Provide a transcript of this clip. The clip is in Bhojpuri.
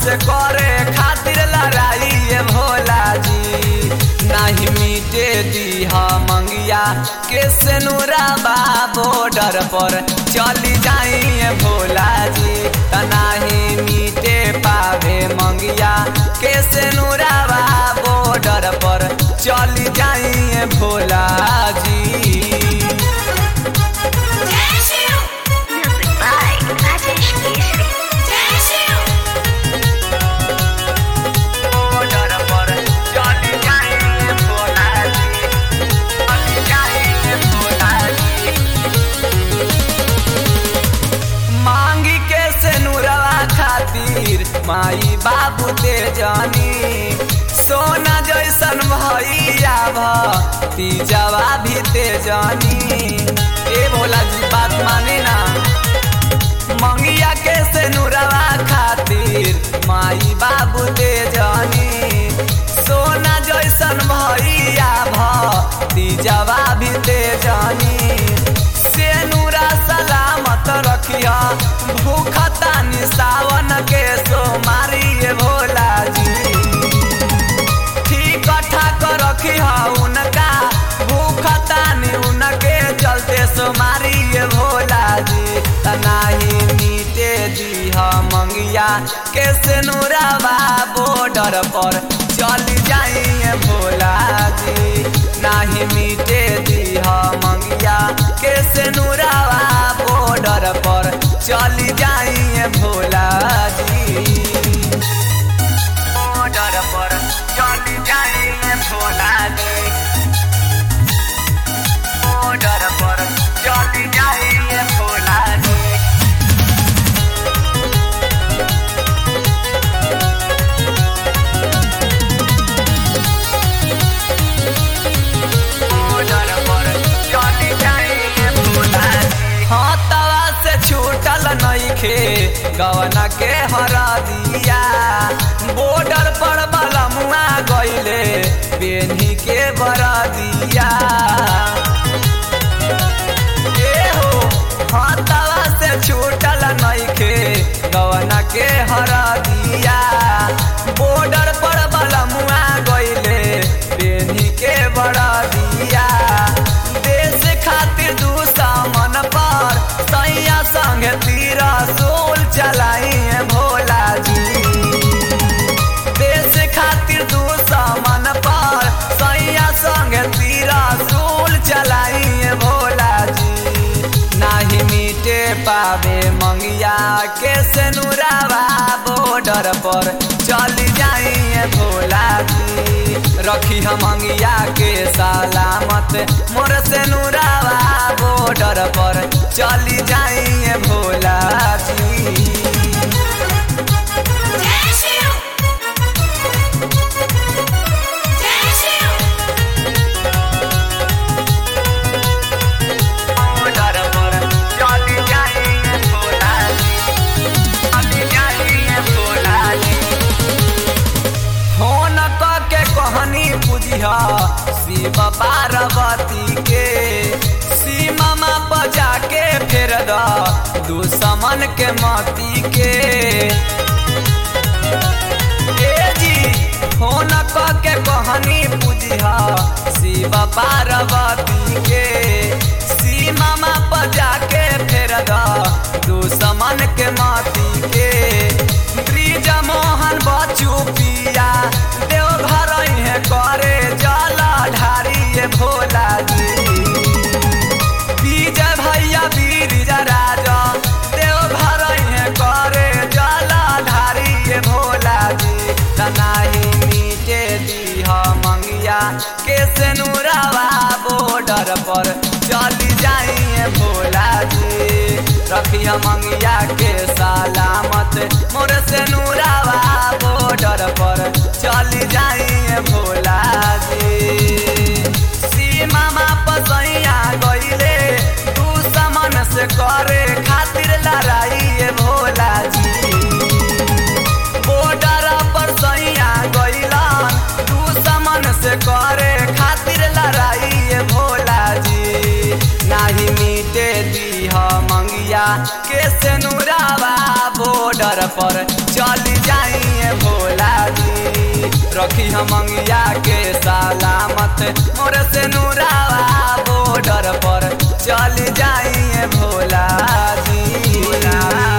से करे खातिर लड़ाई ये भोला जी नहीं मिटे दीहा मंगिया के सेनुराबा बॉर्डर पर चली जाइए भोला जी त नहीं मिटे पावे मंगिया के सेनुराबा बॉर्डर पर चली जाइए भोला जी Music by Rajesh Keshri. Border पर चली जाइए भोला जी चली जाइए भोला जी मांगी के सेनुरवा खातिर माई बाबू ते जानी सोना जैसन भैया भती जवा भी ते जानी ए भोला जी बात माने ना मंगिया के सेनुरवा खातिर माई बाबू ते जानी सोना जैसन भैया भती जवा भी ते जानी सेनुरा सलामत रखिया भूखता सावन के सोमारी ये भोला जी ठीक ठाक रखिया उनका भूखता उनके चलते सोमारी ये भोला जी तनाही मीटे दीहा मंगिया के सेनुरावा बॉर्डर पर चली जाइए भोला जी नाही मीटे दीहा मंगिया के सेनुरावा बॉर्डर पर चली जाइए भोला जी बॉर्डर पर चली जाइए भोला जी बॉर्डर पर चली जाइए भोला जी बॉर्डर पर चली जाइए भोला जी हाँ तवा से छूटल नइखे गवना के हरा दिया बॉर्डर पर बलमुआ गइले बेनी के बरा दिया ए हो हाँ तवा से छूटल नइखे गवना के हरा दिया बॉर्डर पर बलमुआ गइले बेनी के बड़ा दिया देश खातिर दुश्मन पर सैया संग तीरा सोल चलाइए भोला जी देश खातिर दुश्मन पर सैया संग तीरा सोल चलाइए भोला जी नाही मिटे पावे मंगिया के सेनुरावा बॉर्डर पर चली जाइए भोला जी रखी हम मंगिया के सलामत मोर सेनुरावा बॉर्डर पर चली जाइए भोला जी बॉर्डर पर चली जाइए भोला जी चली जाइए भोला जी फोन क के कहनी बुझिया शिव पार्वती के सीमा बजा के फेर द दुश्मन के मती के ए जी फोन क के कहनी बुझिया शिव पार्वती के सीमा बजा के फेर द दुश्मन के मती के ब्रिज मोहन बचू पिया देवघर है करे जल ढारी भोला जी विजय भैया वीर राजा देवघर है करे जल ढारी भोला जी तनाही मीटे दीह मंगिया के सेनुरावा बॉर्डर पर चली जाइए भोला जी रखिया मंगिया के सलामत मोर सेनुरावा बॉर्डर पर चली जाइए भोला जी सीमा पसैया गइले दुश्मन से करे खातिर लड़ाई भोला जी बॉर्डर पर सैया गइलन दुश्मन से करे खातिर लड़ाई भोला जी नाही मिटे दीह मंगिया के सेनुरावा बॉर्डर पर चल जाइए भोला जी रखी हम अंगिया के सलामत मोर से नूरावा बॉर्डर पर चल जाइए भोला जी भोला